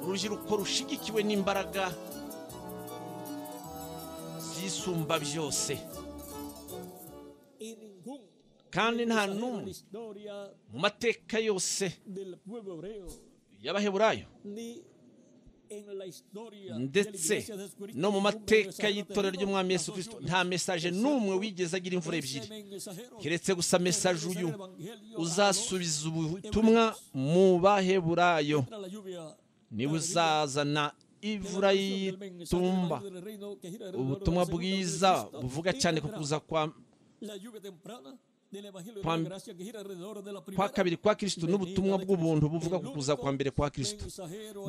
urubyiruko rushigikiwe n'imbaraga zisumba byose in ningún kandi nta pasajero de la n'umwe historia mu mateka yose del pueblo hebreo, y'abaheburayo ni en la historia de la ndetse iglesia de Jesucristo, no mu ningún mateka mensajero y'itorero terrible, ry'umwami Yesu tanto kirisito solo, nta mesaje excepto n'umwe wigeze agira imvura ese ebyiri mensajero keretse gusa mesaje que uyu el evangelio uzasubiza ubutumwa mu baheburayo a la lluvia niba uzazana imvura y'itumba ubutumwa bwiza buvuga cyane ku kuza kwa kwa- kwa kabiri kwa kirisito n'ubutumwa bw'ubuntu buvuga ku kuza kwa mbere kwa kirisito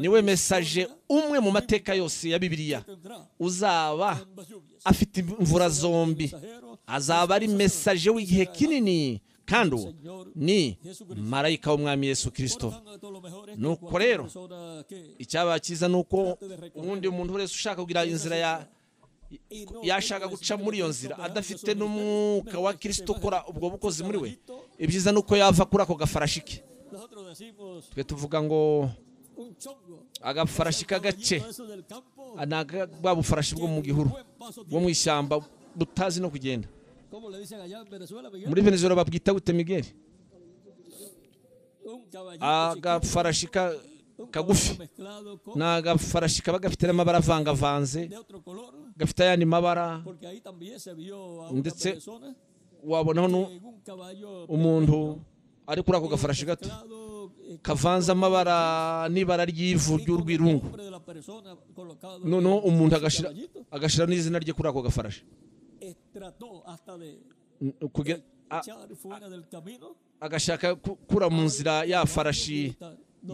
niwe mesaje umwe mu mateka yose ya bibiliya uzaba afite imvura zombi azaba ari mesaje w'igihe kinini kandi uwo ni marayika w'umwami yesu kirisito Nuko rero, icyaba cyiza ni uko ubundi umuntu wese ushaka kugira inzira ya yashaka guca muri iyo nzira adafite n'umwuka wa kirisito ukora ubwo bukozi muri we ibyiza ni uko yava kuri ako gafarashi ke twe tuvuga ngo agafarashi k'agace ni aka- bwa bufarashi bwo mu gihuru bwo mu ishyamba butazi no kugenda muri venezuela babwita gute migeri agafarashi ka- kagufi ni agafarashi kaba gafite n'amabara avangavanze gafite ayandi mabara ndetse Ndetse wabonaho nu- umuntu ari kuri ako gafarashi gato kavanze amabara n'ibara ry'ivu ry'urwirungu noneho umuntu agashira agashira n'izina rye kuri ako gafarashi N- kugira- a- agashaka ku- kura mu nzira ya farashi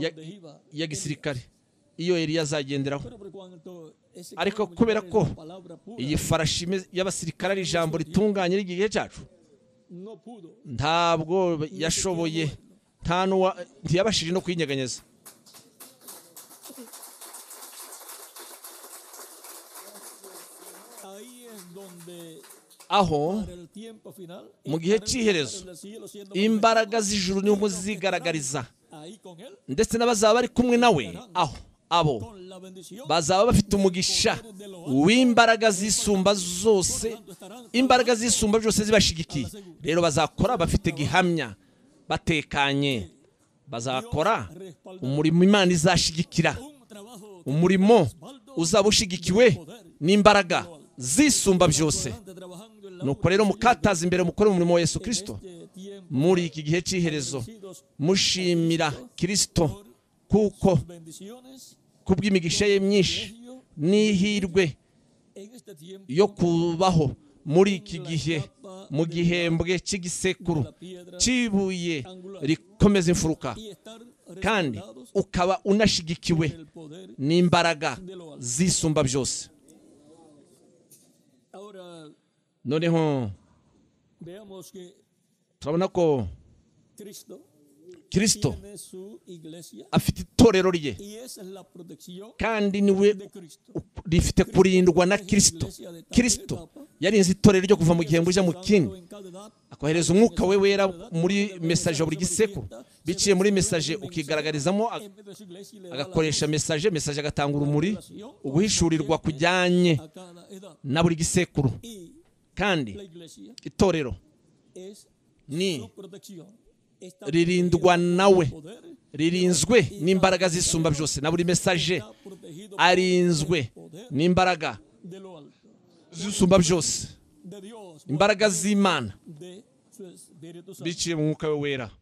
ya- ya gisirikare iyo yari yazagenderaho ariko kubera ko iyi farashi imeze- y'abasirikare ari ijambo ritunganye ry'igihe cyacu ntabwo yashoboye nta n'uwa ntiyabashije no kuyinyeganyeza aho mu gihe cy'iherezo imbaraga z'ijuru niho zigaragariza ndetse n'abazaba bari kumwe nawe aho abo bazaba bafite umugisha w'imbaraga zisumba zose imbaraga zisumba zose zibashigikiye rero bazakora bafite gihamya batekanye bazakora umurimo imana izashigikira umurimo uzaba ushigikiwe n'imbaraga zisumba byose nuko rero mukataza imbere mukore umurimo wa yesu kirisito muri iki gihe cy'iherezo mushimira kirisito kuko kubw'imigisha ye myinshi n'ihirwe yo kubaho muri iki gihe mu gihembwe cy'igisekuru cy'ibuye rikomeza imfuruka kandi ukaba unashigikiwe n'imbaraga zisumba byose noneho turabona ko kirisito afite itorero rye kandi niwe rifite kurindwa na kirisito kirisito yarinze itorero ryo kuva mu gihembwe ujya mu kindi akohereza umwuka we wera muri mesaje ya buri gisekuru biciye muri mesaje ukigaragarizamo a- agakoresha mesaje mesaje agatanga urumuri uguhishurirwa kujyanye na buri gisekuru kandi itorero ni ririndwa nawe ririnzwe n'imbaraga zisumba byose na buri mesaje arinzwe n'imbaraga zisumba byose imbaraga z'imana biciye mu mwuka we wera